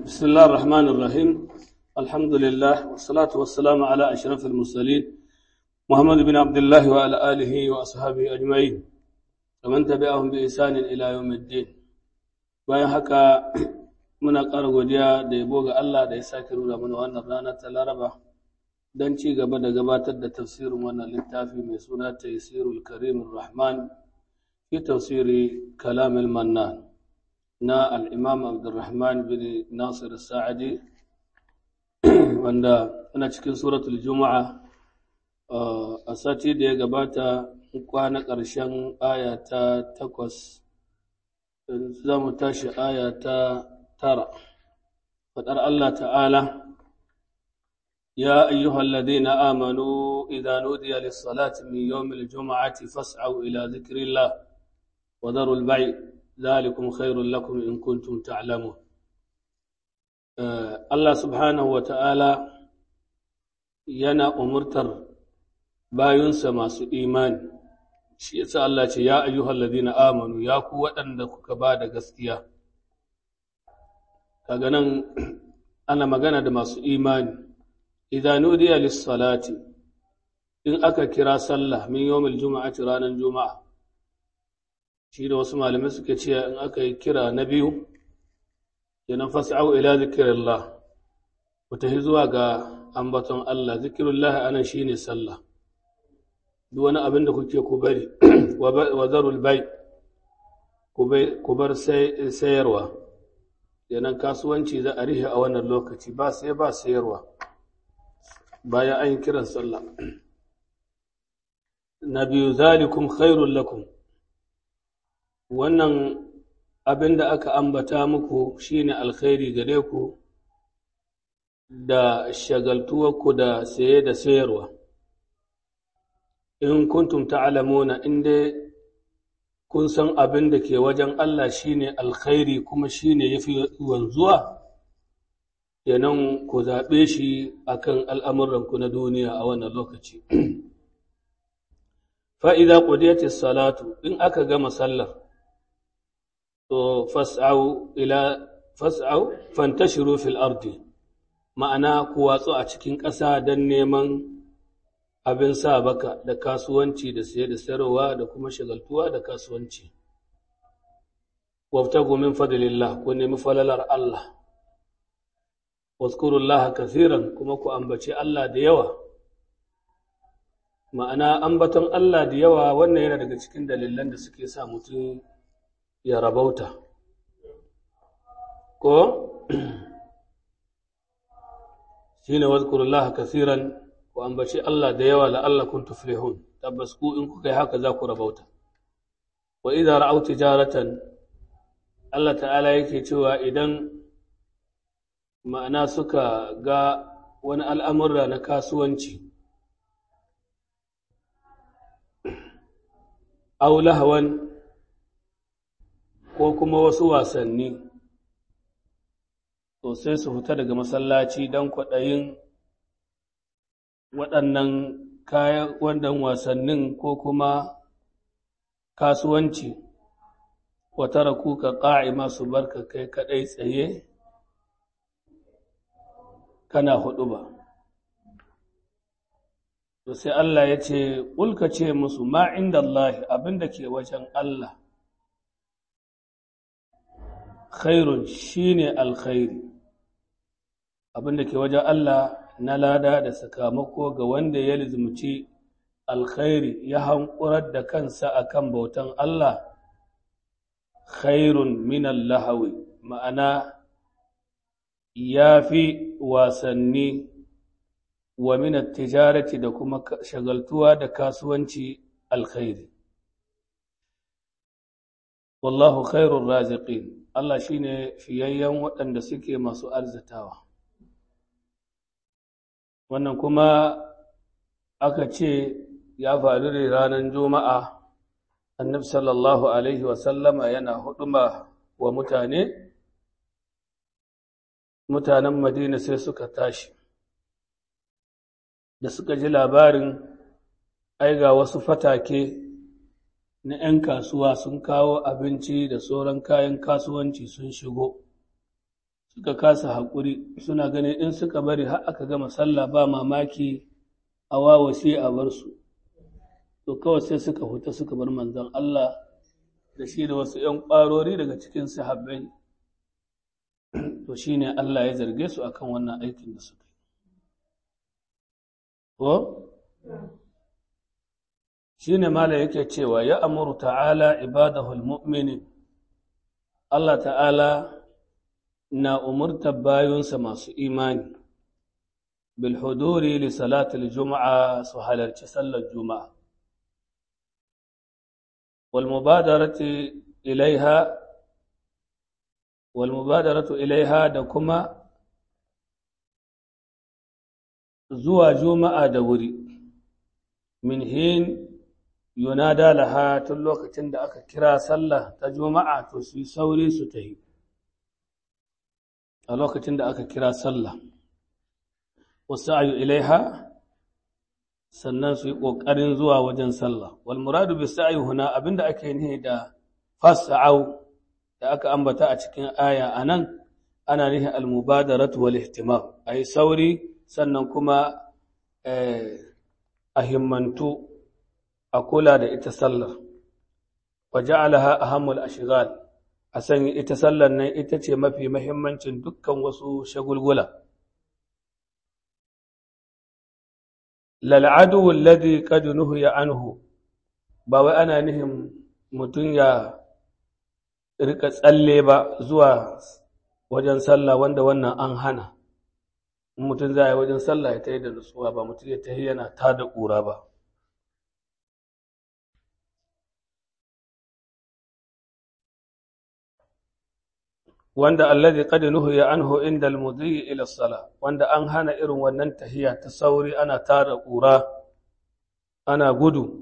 بسم الله الرحمن الرحيم الحمد لله والصلاة والسلام على أشرف المرسلين محمد بن عبد الله وعلى آله وأصحابه أجمعين ومن تبعهم بإحسان إلى يوم الدين bayan haka muna ƙara godiya da yabo ga Allah da ya sake nuna mana wannan rana ta Laraba don ci gaba da gabatar da tafsirin wannan littafi mai suna Taysirul Karimur Rahman fi tafsiri Kalamil Mannan na al'imam Abdulrahman bin Nasir Sa'adi wanda ana cikin suratul Juma'a a sati da ya gabata kwana ƙarshen aya ta takwas za mu tashi aya ta tara faɗar Allah ta'ala يا أيها الذين آمنوا إذا نودي للصلاة من يوم الجمعة فاسعوا إلى ذكر الله وذروا البيع ذلكم خير لكم إن كنتم تعلمون الله سبحانه وتعالى yana umurtar bayunsa masu imani shi yasa Allah ce ya ayyuhal ladina amanu ya ku waɗanda kuka ba da gaskiya kaga nan ana magana da masu imani idan nudiya lis-salati in aka kira sallah min yawmil juma'ati ranar juma'a shi da wasu malamai suke cewa in aka yi kira na biyu kenan fas'au ila zikrillah ku tafi zuwa ga ambaton Allah zikrullah anan shine sallah duk wani abin da kuke ku bari wa zarul bai ku bar sayarwa kenan kasuwanci za a rihe a wannan lokaci ba sai ba sayarwa bayan an yi kiran sallah na biyu zalikum khairul lakum wannan abin da aka ambata muku shine alkhairi gare ku da shagaltuwarku da saye da sayarwa in kuntum ta'lamuna in dai kun san abin da ke wajen Allah shine alkhairi kuma shine yafi wanzuwa kenan ku zaɓe shi akan al'amuranku na duniya a wannan lokaci fa'iza ƙudiyatis salatu in aka gama sallar to fas'au ila fas'au fantashiru fil ardi ma'ana ku watsu a cikin ƙasa don neman abin sa baka da kasuwanci da siye da sayarwa da kuma shagaltuwa da kasuwanci wabtagu min fadlillah ku nemi falalar Allah wazkurullaha kathiran kuma ku ambaci Allah da yawa ma'ana ambaton Allah da yawa wannan yana daga cikin dalilan da suke sa mutum ya rabauta ko shine wazkurullaha kathiran ku ambaci Allah da yawa la'allakum tuflihun tabbas ku in kuka yi haka za ku rabauta wa idza ra'aw tijaratan Allah ta'ala yake cewa idan ma'ana suka ga wani al'amurra na kasuwanci aw lahawan ko kuma wasu wasanni to sai su fita daga masallaci don kwaɗayin waɗannan kayan wannan wasannin ko kuma kasuwanci wata raku ka ƙa'i masu barka kai kaɗai tsaye kana huɗu ba to sai Allah ya ce ƙulka ce musu ma inda Allah abinda ke wajen Allah khairun shine alkhairi abinda ke wajen Allah na lada da sakamako ga wanda ya lizumci alkhairi ya hankurar da kansa akan bautan Allah khairun min lahawi ma'ana ya fi wasanni wa min tijarati da kuma shagaltuwa da kasuwanci alkhairi wallahu khairun raziqin Allah shine fiyayyen waɗanda suke masu arzitawa wannan kuma aka ce ya faru da ranar juma'a annabi sallallahu alaihi wasallama yana huduma wa mutane mutanen madina sai suka tashi da suka ji labarin aiga wasu fatake na ‘yan kasuwa sun kawo abinci da sauran kayan kasuwanci sun shigo suka kasa haƙuri suna ganin in suka bari har aka gama sallah ba mamaki a wawashe a bar su to kawai sai suka huta suka bar manzon Allah da shi da wasu ‘yan ƙwarori daga cikin sahabbai to shi ne Allah ya zarge su akan wannan aikin da suka yi. Ko? Shi ne Mala yake cewa ya amuru ta'ala ibadahul mu'minin Allah ta'ala na umurtar bayunsa masu imani bil huduri li salatul juma'a su halarci sallar juma'a wal mubadarati ilaiha wal mubadaratu ilaiha da kuma zuwa juma'a da wuri min hin yunada laha tun lokacin da aka kira sallah ta juma'a to su yi sauri su ta yi a lokacin da aka kira sallah wasu ayu ilaiha sannan su yi ƙoƙarin zuwa wajen sallah wal muradu bi sa'i huna abinda ake nihi da fas'au da aka ambata a cikin aya anan ana nihi al mubadaratu wal ihtimam ayi sauri sannan kuma a himmantu a kula da ita sallar wa ja'alaha ahammul ashghal a sanya ita sallar nan ita ce mafi mahimmancin dukkan wasu shagulgula lal'adu alladhi qad nuhiya anhu ba wai ana nihin mutum ya rika tsalle ba zuwa wajen sallah wanda wannan an hana in mutum za a yi wajen sallah ya ta yi da nutsuwa ba mutum ya ta yi yana ta da ƙura ba wanda alladhi qad nuhiya anhu inda al-mudhi ila as-salah wanda an hana irin wannan tahiya ta sauri ana tara ƙura ana gudu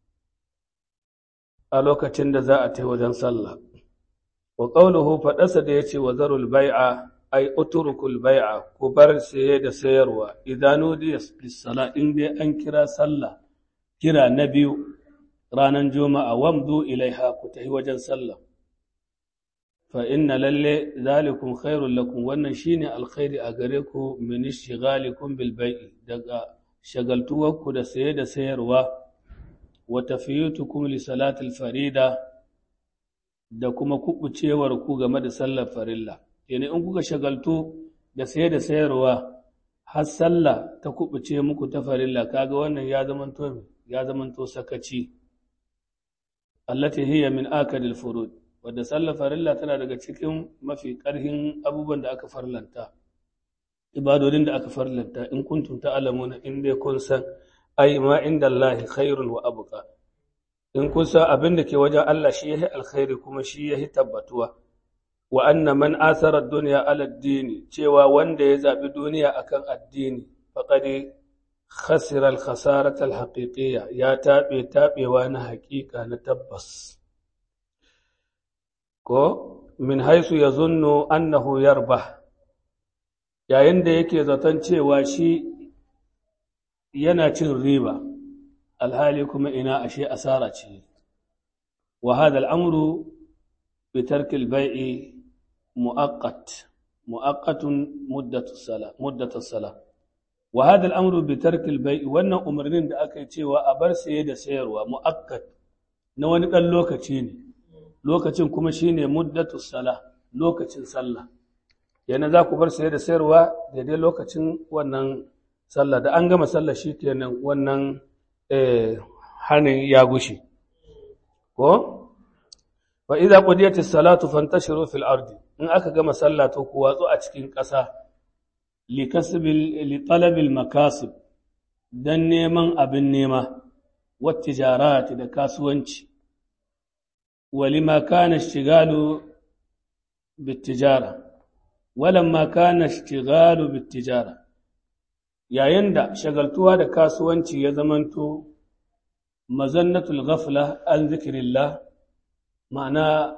a lokacin da za a ta wajen sallah wa qawluhu fadasa da yace wa zarul bai'a ay utrukul bai'a ku bar saye da sayarwa idan nudiya lis-salah in dai an kira sallah kira na biyu ranar juma'a wamdu ilaiha ku tahi wajen sallah fa inna lalle zalikum khairul lakum wannan shine alkhairi a gare ku min ishghalikum bil bai'i daga shagaltuwarku da saye da sayarwa wa tafiyutukum li salatil farida da kuma kubucewar ku game da sallar farilla yana in kuka shagaltu da saye da sayarwa har sallah ta kubuce muku ta farilla kaga wannan ya zamanto ya zamanto sakaci allati hiya min akadil furud wadda sallar farilla tana daga cikin mafi ƙarhin abubuwan da aka farlanta ibadodin da aka farlanta in kuntum ta'lamuna in dai kun san ai ma inda Allah khairun wa abqa in kun san abin da ke wajen Allah shi yahi alkhairi kuma shi yahi tabbatuwa wa anna man asara ad-dunya ala ad-dini cewa wanda ya zabi duniya akan addini faqad khasira al-khasarata al-haqiqiyya ya tabe tabewa na haƙiƙa na tabbas ko min haisu ya zunno annahu yarba yayin da yake zaton cewa shi yana cin riba alhali kuma ina ashe asara ce wa hadha al'amru bi tarki al-bai'i mu'aqqat mu'aqqatun muddatu salah muddatu salah wa hadha al'amru bi tarki al-bai'i wannan umarnin da aka yi cewa a bar saye da sayarwa mu'aqqat na wani dan lokaci ne lokacin kuma shine muddatu sala lokacin sallah yana za ku bar saye da sayarwa daidai lokacin wannan sallah da an gama sallah shikenan wannan hanin ya gushe ko wa idza qudiyatis salatu fantashiru fil ardi in aka gama sallah to ku watsu a cikin ƙasa li kasbil li talabil makasib dan neman abin nema wa tijarati da kasuwanci ولما كان اشتغال بالتجارة ولما كان اشتغال بالتجارة yayin da shagaltuwa da kasuwanci ya zamanto mazannatul ghafla an zikirillah ma'ana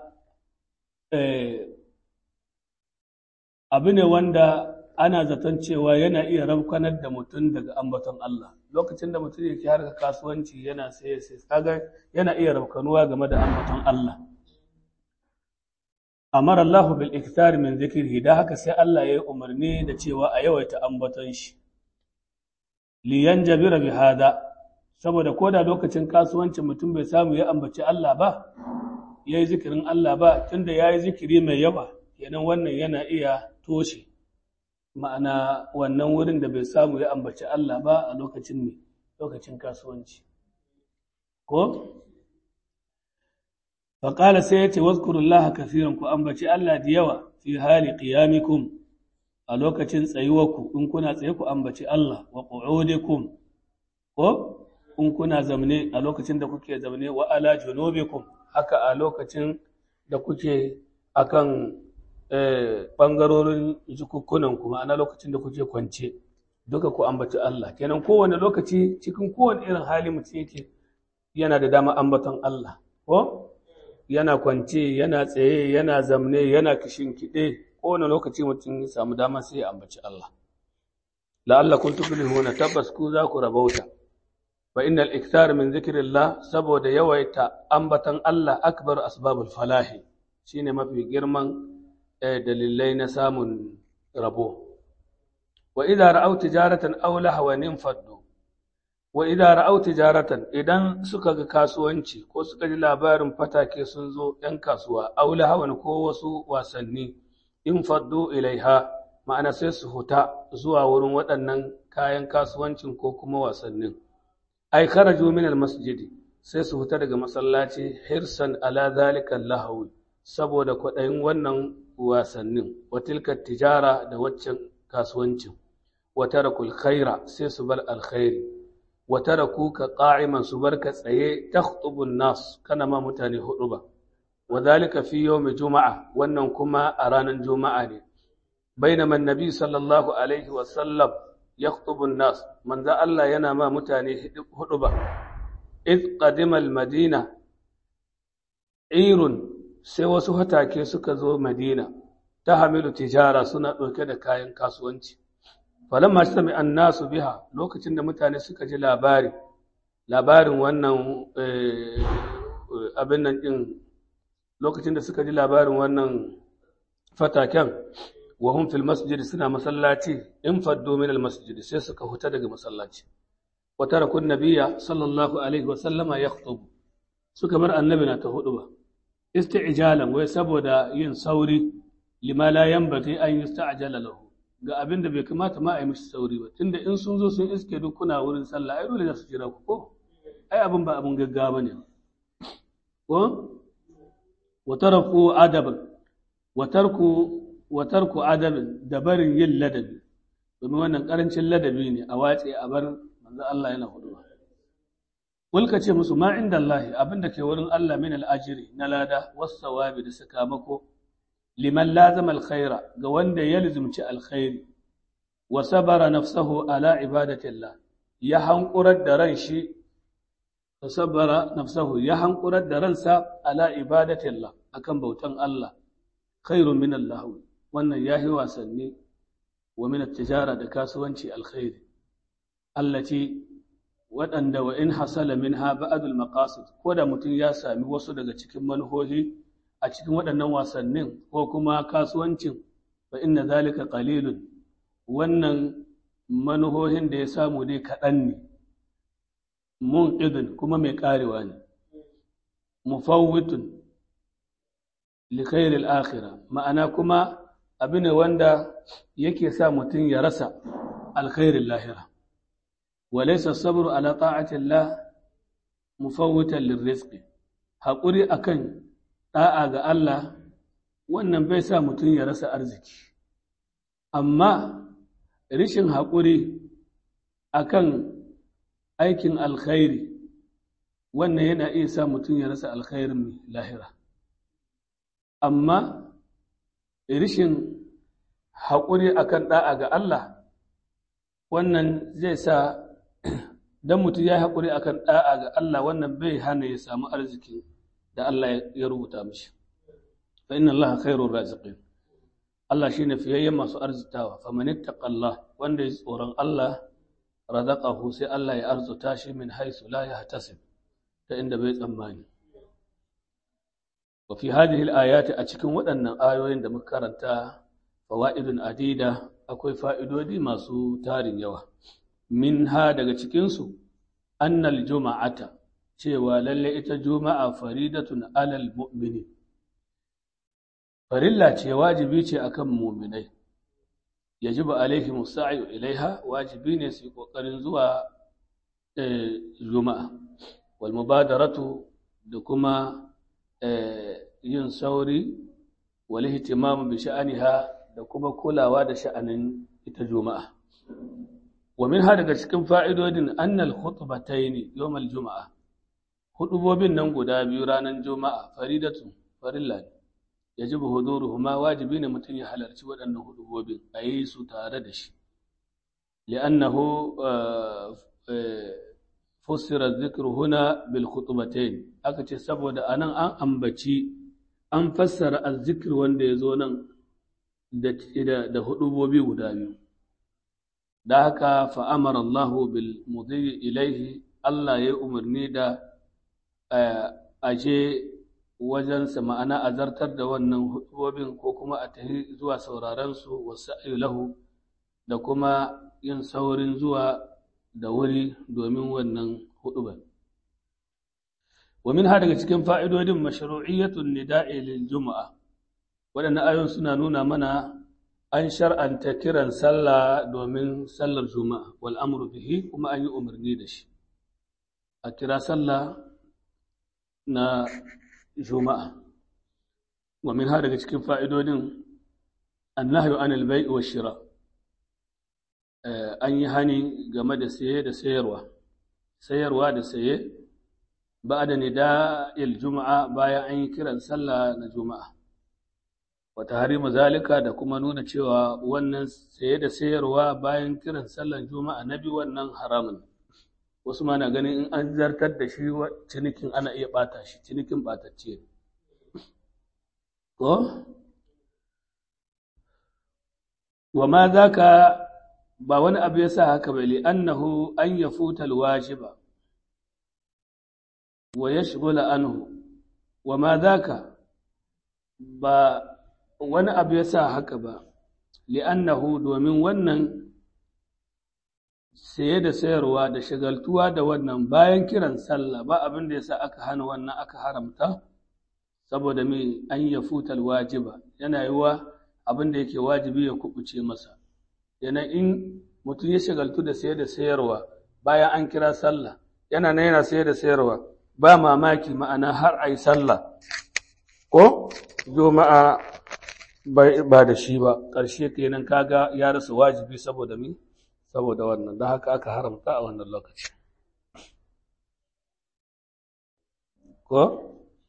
abu ne wanda ana zaton cewa yana iya rabkanar da mutum daga ambaton Allah lokacin da mutum yake harka kasuwanci yana sai sai kaga yana iya rabkanuwa game da ambaton Allah amara Allah bil iktar min zikrihi da haka sai Allah ya yi umarni da cewa a yawaita ambaton shi li yanjabira bi hada saboda koda lokacin kasuwancin mutum bai samu ya ambaci Allah ba yayi zikirin Allah ba tunda yayi zikiri mai yawa kenan wannan yana iya toshe ma'ana wannan wurin da bai samu ya ambaci Allah ba a lokacin ne lokacin kasuwanci ko faƙala sai ya ce wazkurullah kafiran ku ambaci Allah da yawa fi hali qiyamikum a lokacin tsayuwarku in kuna tsaye ku ambaci Allah wa qu'udikum ko in kuna zamne a lokacin da kuke zamne wa ala junubikum haka a lokacin da kuke akan ɓangarorin jikukkunan kuma ana lokacin da kuke kwance duka ku ambaci Allah kenan kowane lokaci cikin kowane irin hali mutum yake yana da dama ambaton Allah ko yana kwance yana tsaye yana zamne yana kishin kiɗe kowane lokaci mutum ya samu dama sai ya ambaci Allah la'alla kun tuflihuna tabbas ku za ku rabauta fa innal iktar min zikrillah saboda yawaita ambaton Allah akbar asbabul falahi shine mafi girman dalilai na samun rabo wa idza ra'aw tijaratan aw lahwan infaddu wa idza ra'aw tijaratan idan suka ga kasuwanci ko suka ji labarin fatake sun zo ɗan kasuwa aw lahwan ko wasu wasanni infaddu ilaiha ma'ana sai su huta zuwa wurin waɗannan kayan kasuwancin ko kuma wasannin ai kharaju min masjidi sai su huta daga masallaci hirsan ala zalika lahawi saboda kwaɗayin wannan wasannin watilka tijara da waccan kasuwancin watarakul khaira sai su bar alkhairi wataraku ka qa'iman su bar ka tsaye takhtubun nas kana ma mutane hudu ba wadhalika fi yawmi juma'a wannan kuma a ranar juma'a ne bainama annabi sallallahu alaihi wa sallam yakhtubu nas manzo Allah yana ma mutane hudu ba id qadima al-madina irun sai wasu hatake suka zo Madina ta hamilu tijara suna ɗauke da kayan kasuwanci. Falon masu sami nasu biha lokacin da mutane suka ji labari, labarin wannan abin nan ɗin lokacin da suka ji labarin wannan fataken wahun fil masjid suna masallaci in faddo min al masjid sai suka huta daga masallaci. Wata rakun nabiya sallallahu alaihi wasallama ya suka bar annabi na ta hudu ba. isti'jalan wai saboda yin sauri lima la yanbaghi an yusta'jala lahu ga abin da bai kamata ma a yi mishi sauri ba tunda in sun zo sun iske duk kuna wurin sallah ai dole za su jira ku ko ai abin ba abin gaggawa ne ko wa taraku adaban wa tarku wa tarku adabin da barin yin ladabi domin wannan karancin ladabi ne a wace a bar manzo Allah yana hudu Kulka ce musu ma inda Allah abinda ke wurin Allah min al'ajiri na lada wasu sawabi da sakamako liman lazama alkhaira ga wanda ya lizumci alkhairi wa sabara nafsahu ala ibadatillah ya hankurar da ran shi wa sabara nafsahu ya hankurar da ransa ala ibadatillah akan bautan Allah khairun min Allah wannan yahi wasanni wa min tijara da kasuwanci alkhairi allati waɗanda wa in hasala min ha ba'adul maqasid ko da mutum ya sami wasu daga cikin manuhohi a cikin waɗannan wasannin ko kuma kasuwancin fa inna zalika qalilun wannan manuhohin da ya samu dai kaɗan ne mun idin kuma mai ƙarewa ne mufawwitun li khairil akhirah ma'ana kuma abin ne wanda yake sa mutum ya rasa alkhairin lahira وليس الصبر على طاعة الله مفوتا للرزق haƙuri akan ɗa'a ga Allah wannan bai sa mutum ya rasa arziki amma rishin haƙuri akan aikin alkhairi wannan yana iya sa mutum ya rasa alkhairin lahira amma rishin haƙuri akan ɗa'a ga Allah wannan zai sa dan mutum ya yi haƙuri akan ɗa'a ga Allah wannan bai hana ya samu arziki da Allah ya rubuta mishi fa inna Allah khairur raziqin Allah shine fiyayyen masu arzitawa fa man ittaqallah wanda ya tsoron Allah razaqahu sai Allah ya arzuta shi min haisu la yahtasib ta inda bai tsammani wa fi hadhihi al-ayati a cikin waɗannan ayoyin da muka karanta fawaidun adida akwai fa'idodi masu tarin yawa minha daga cikin su annal juma'ata cewa lalle ita juma'a faridatun alal mu'mini farilla ce wajibi ce akan mu'minai yajibu alaihi musa'yu ilaiha wajibi ne su yi kokarin zuwa juma'a wal mubadaratu da kuma yin sauri wal ihtimamu bi sha'aniha da kuma kulawa da sha'anin ita juma'a wa minha daga cikin fa'idodin annal khutbatayn yawm al juma'a hudubobin nan guda biyu ranar juma'a faridatu farilla ne yajibu huduruhuma wajibi ne mutum ya halarci waɗannan hudubobin a yi su tare da shi li'annahu fussira zikru huna bil khutbatayn aka ce saboda anan an ambaci an fassara azzikr wanda ya zo nan da da hudubobi guda biyu da haka fa amara Allah bil mudhi ilaihi Allah ya umarni da aje wajensa ma'ana a zartar da wannan hudubobin ko kuma a tafi zuwa sauraron su wasu lahu da kuma yin saurin zuwa da wuri domin wannan hudubar. Wa min daga cikin fa'idodin mashru'iyyatun nida'i lil juma'a waɗannan ayon suna nuna mana an shar'anta kiran sallah domin sallar juma'a wal amru bihi kuma an yi umarni da shi a kira sallah na juma'a wa min daga cikin fa'idodin annahyu anil bai'i wa shira' an yi hani game da saye da sayarwa sayarwa da saye ba da nida'il juma'a bayan an yi kiran sallah na juma'a wata harimu zalika da kuma nuna cewa wannan saye da sayarwa bayan kiran sallar juma'a na biyu wannan haramun wasu ma na ganin in an zartar da shi cinikin ana iya bata shi cinikin batacce ko wa ma zaka ba wani abu ya sa haka bai li'annahu an ya futa alwajiba wa ya shigula anhu wa ma zaka ba wani abu ya sa haka ba li'annahu domin wannan saye da sayarwa da shagaltuwa da wannan bayan kiran sallah ba abin da ya sa aka hana wannan aka haramta saboda mai an ya futa alwajiba yana yiwa abin da yake wajibi ya kubuce masa yana in mutum ya shagaltu da sayar da sayarwa bayan an kira sallah yana nan yana sayar da sayarwa ba mamaki ma'ana har a yi sallah ko juma'a ba da shi ba ƙarshe kenan kaga ya rasa wajibi saboda mi saboda wannan da haka aka haramta a wannan lokaci ko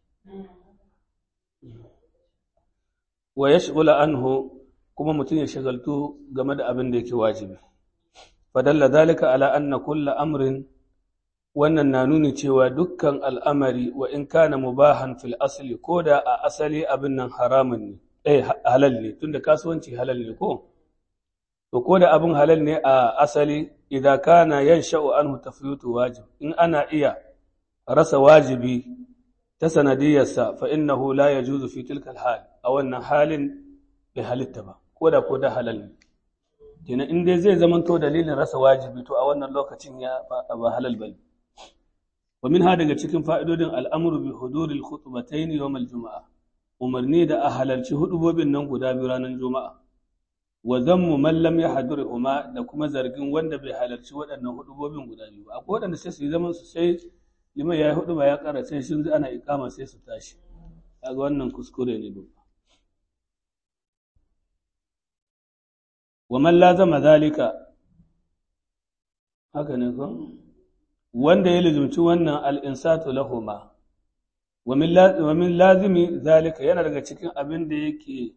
wa yashghula anhu kuma mutum ya shagaltu game da abin da yake wajibi fadalla zalika ala anna kulla amrin wannan na nuni cewa dukkan al'amari wa in kana mubahan fil asli ko da a asali abin nan haramun ne eh halal ne tunda kasuwanci halal ne ko to ko da abin halal ne a asali idan kana yansha'u anhu tafyutu wajib in ana iya rasa wajibi ta sanadiyarsa fa innahu la yajuzu fi tilka hal a wannan halin bai halitta ba ko da ko da halal ne kenan in dai zai zamanto dalilin rasa wajibi to a wannan lokacin ya ba halal bane wa minha daga cikin fa'idodin al'amru bi huduril khutbatayn yawm al-jum'a umarni da a halarci hudubobin nan guda biyu ranar juma'a wa zammu man lam yahdurhuma da kuma zargin wanda bai halarci waɗannan hudubobin guda biyu ba akwai waɗanda sai su yi zaman su sai liman ya yi hudu ba ya ƙara sai shi ana ikama sai su tashi kaga wannan kuskure ne babba wa man lazama zalika haka ne ko wanda ya lizumci wannan al-insatu lahuma wa min lazimi zalika yana daga cikin abin da yake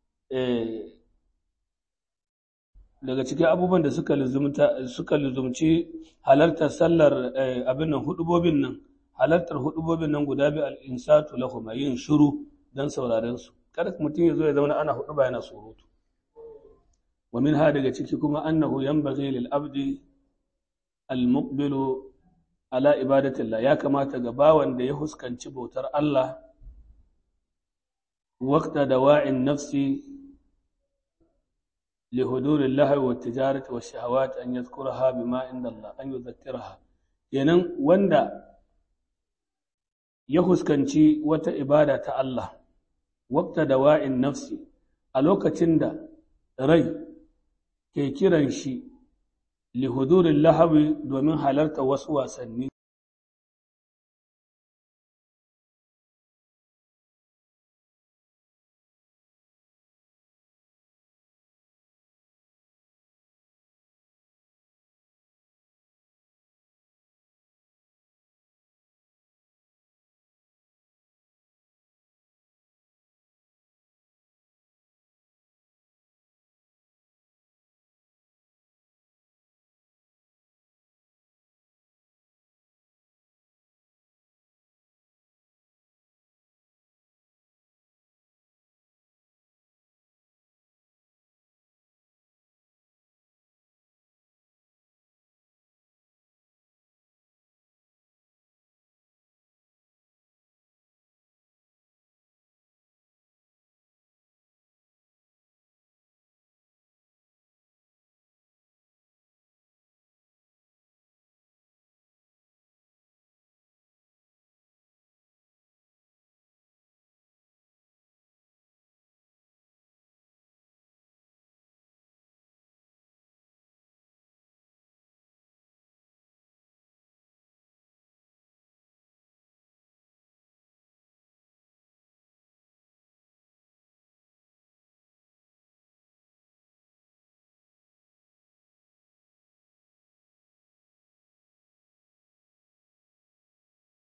daga cikin abubuwan da suka lizumta suka lizumci halartar sallar abin nan hudubobin nan halartar hudubobin nan guda bi al-insatu lahuma yin shiru dan sauraren su kada mutum ya zo ya zauna ana hudu ba yana surutu wa min ha daga ciki kuma annahu yanbaghi lil abdi al-muqbilu ala ibadatillah ya kamata ga bawan da ya huskanci bautar Allah waqta dawa'in nafsi li hudurin lahawi wa tijarati wa shahawat an yadhkuraha bima inda Allah an yudhakkiraha kenan wanda ya huskanci wata ibada ta Allah waqta dawa'in nafsi a lokacin da rai ke kiran shi li hudurin lahawi domin halarta wasu wasanni